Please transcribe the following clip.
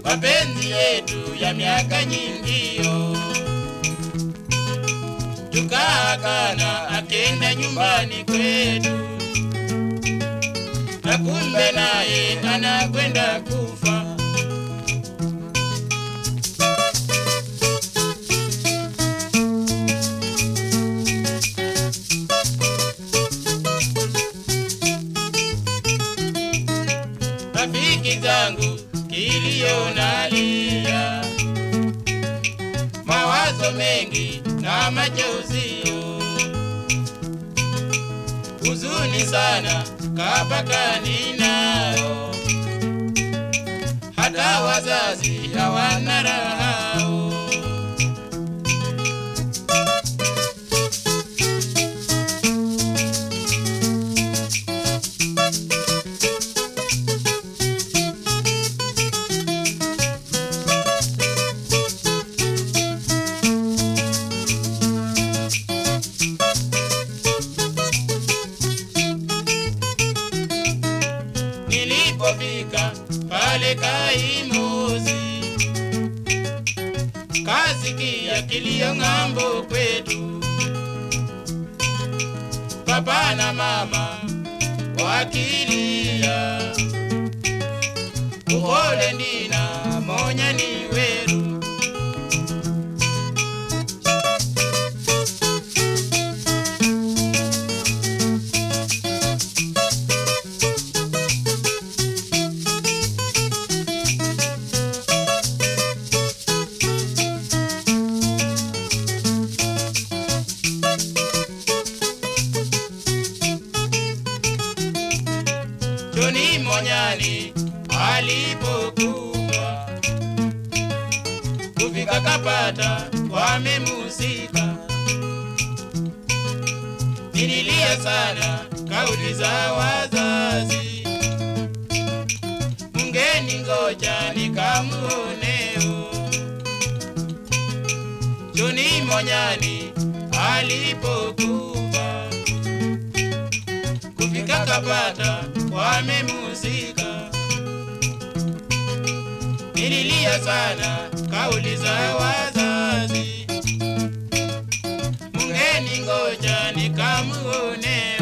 mapenzi yetu ya miaka nyingio, tukaagana akenda nyumbani kwetu, na kumbe naye anakwenda kufa. Rafiki zangu kilio nalia, mawazo mengi na machozi, huzuni sana kabakani nayo, hata wazazi hawana raha. Nilipofika pale Kaimuzi, kasikia kilio ng'ambo kwetu, papa na mama wakilia, uhole ndina monya ni weru Joni Monyani alipokuwa kufika kapata wamemusika, nililia sana kauli za wazazi, mungeni ngoja nikamuoneo. Joni Monyani alipokufa kufika kapata wamemuzika, nililia sana kauli za wazazi, mungeni ngoja nikamuone